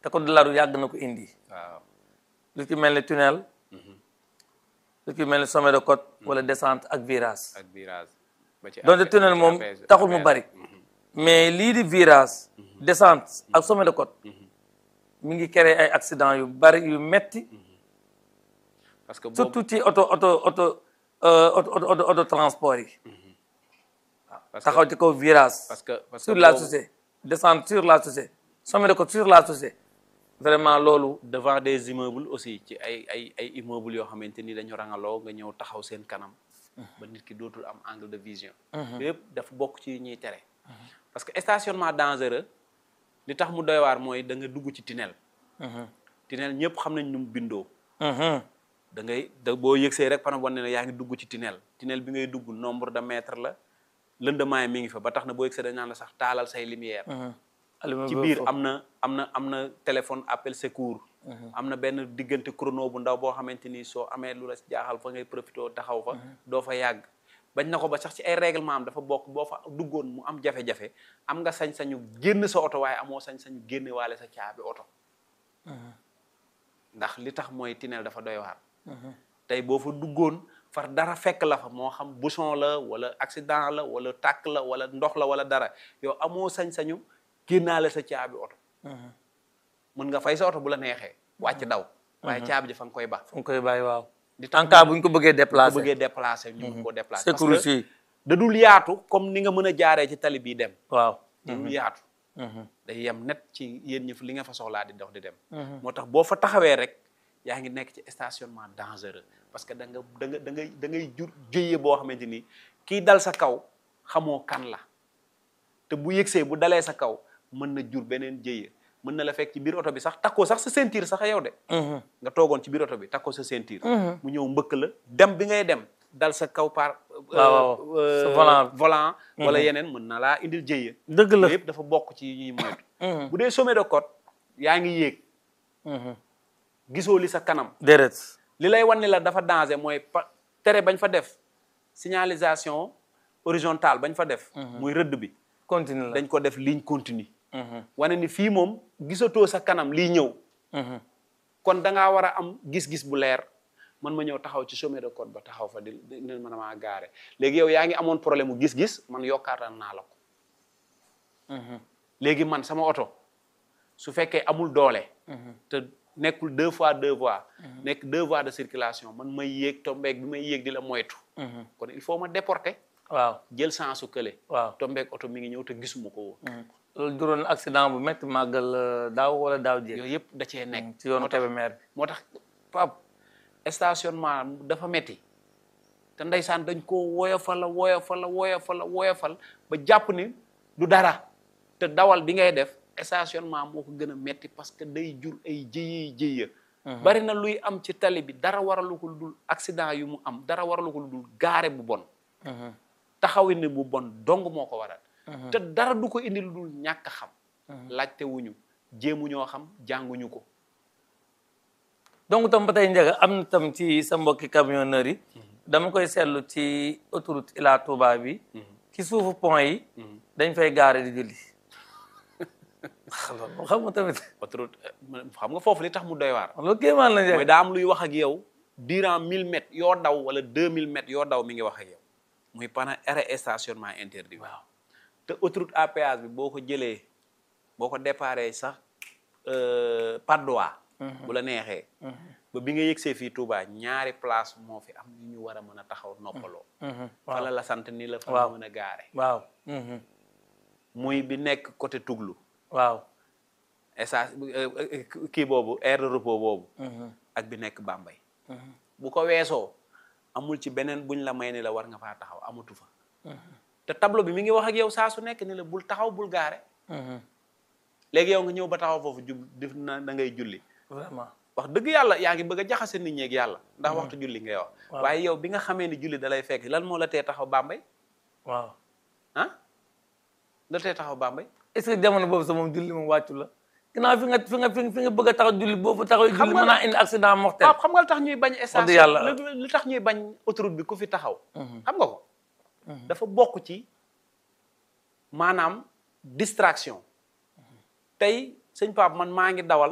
te code de la route yàgg na ko indi waaw lu ci mel ni tunnel lu ci mel ni sommet de côte wala descente ak virage ak virage ba ci donte affaire- tunnel ci moom affaire- taxul mu affaire- bari mais lii di virage descente ak sommet de côte mi ngi créer ay accident yu bari yu metti parce que boobu surtout ci auto auto auto euh, auto auto auto auto transport yi parce que taxaw ci kaw virage parce que parce que sur la boobu- chaussée descente sur la chaussée sommet de côte sur la chaussée vraiment loolu devant des immeubles aussi ci ay ay ay immeubles yoo xamante ni dañu rangaloo nga ñëw taxaw seen kanam ba nit ki dootul am angle de vision yëpp dafa bokk ci ñuy tere parce que stationnement dangereux li tax mu doy waar mooy da nga dugg ci tunnel tunnel ñëpp xam nañ nu mu bindoo Mhm. da ngay da boo yëgsee rek pana wane ne yaa ngi dugg ci tunnel tunnel bi ngay dugg nombre de mètres la lëndamaay mi ngi fa ba tax na boo yëgsee dañ naan la sax taalal say lumière Allumé ci ba biir foofu. am na am na am na téléphone appel secours am na benn diggante chrono bu ndaw boo xamante ni soo amee lu la si jaaxal fa ngay profité taxaw fa doo fa yàgg bañ na ko ba sax ci ay règlement am dafa bokk boo fa duggoon mu am jafe-jafe am nga sañ-sañu génn sa oto waaye amoo sañ-sañu génne waale sa caabi oto ndax li tax mooy tunnel dafa doy waar tey boo fa duggoon far dara fekk la fa moo xam bouchon la wala accident la wala tàkk la wala ndox la wala dara yow amoo sañ-sañu génnaale sa caabi oto mën nga fay sa oto bu la neexee wàcc daw waaye caabi ji fa nga koy ba fu nga koy bàyyi waaw di tax en cas bu ñu ko bëggee bu déplacer bëggee déplacer ñu mën koo déplacer parce sécurité que yi da dul yaatu comme ni nga mën a jaaree ci tali bii dem waaw da dul yaatu day yem net ci yéen ñi li nga fa soxlaa di dox di dem moo tax boo fa taxawee rek yaa ngi nekk ci stationnement dangereux parce que da nga da nga da ngay da ngay jur jëye boo xamante ni kii dal sa kaw xamoo kan la te bu yëgsee bu dalee sa kaw mën na jur beneen jëye mën na la fekk ci biir oto bi sax takkoo sax sa ceinture sax yow de nga toogoon ci biir oto bi takkoo sa ceinture mu ñëw mbëkk la dem bi ngay dem dal sa kaw par euh, waaw. euh, Sa volant. volant wala yeneen mën na laa indil jëye dëgg la yëpp dafa bokk ci ñuy moytu bu dee sommet de côte yaa ngi yéeg gisoo li sa kanam déedéet li lay wan ni la dafa danger mooy pa tere bañ fa def signalisation horizontale bañ fa def muy rëdd bi continue la dañ ko def ligne continue wane ni fii moom gisatoo sa kanam lii ñëw kon da ngaa war a am gis-gis bu leer man ma ñëw taxaw ci sommet de côte ba taxaw fa di di ne man maa gaare léegi yow yaa ngi amoon problème mu gis-gis man yokkaatal naa la ko léegi man sama oto su fekkee amul doole te nekkul deux fois deux voies nekk deux voies de circulation man may yéeg tombeeg bi may yéeg di la moytu kon il faut ma déporter waaw jël sens su kële waaw tombeeg oto mi ngi ñëw te gisuma ko woon loolu juróon accident bu métti màggal euh, daaw wala daaw jéeg yooyu yëpp da cee nekk ci yoonu moo tax Kébémer bi moo tax Pape stationnement dafa metti te ndeysaan dañ ko woyofal la woyofal la woyofal la woyofal ba jàpp ni du dara te dawal bi ngay def stationnement moo ko gën a metti parce que day jur ay jëye jëye bari na luy am ci tali bi dara waralu ko lu dul accident yu mu am dara waralu ko lu dul gaare bu bon taxawin ni bu bon dong moo ko waral te dara du ko indi lu dul ñàkk a xam laajte wuñu jéemu ñoo xam jànguñu ko donc tam ba tey njëga am na tam ci sa mbokki camionneurs yi dama koy seetlu ci autoroute Ila Touba bi ci suufu pont yi dañ fay gaare di julli loolu xam nga tamit autoroute xam nga foofu li tax mu doy waar loolu kéemaan la mooy njëga daa am luy wax ak yow durant 1000 mètres yoo daw wala 2000 mètres yoo daw mi ngi wax ak yow muy pendant arrêt et stationnement interdit waaw te autoroute à péage bi boo ko jëlee boo ko déparé sax Patte d'Oie bu la neexee ba bi nga yëgsee fii Touba ñaari place moo fi am yu ñu war a mën a taxaw noppaloo fa la la sant ni la fa la Waaw. mën a gaare waaw muy bi nekk côté Touglu waaw essence kii boobu aire de repos boobu ak bi nekk Bambey bu ko weesoo amul ci beneen buñ la may ni la war nga faa taxaw amatu fa te tableau bi mi ngi wax ak yow saa su nekk ni la bul taxaw bul gaare léegi yow nga ñëw ba taxaw foofu jub def na da ngay julli vraiment wax dëgg yàlla yaa ngi bëgg a jaxase nit ñi ak yàlla ndax waxtu julli ngay wax waaye yow bi nga xamee ni julli da lay fekk lan moo la tee taxaw Bambey waaw ah la tee taxaw Bambey est-ce que jamono boobu sax moom julli moom wàccu la ginnaaw fi nga fi nga fi nga bëgg a taxaw julli boo fa taxaw julli nga mën naa indi accident mortel waaw xam nga lu tax ñuy bañ station yàlla. lu- lu tax ñuy bañ autoroute bi ku fi taxaw xam nga ko dafa bokk ci maanaam distraction tey sëñ Pape man maa ngi dawal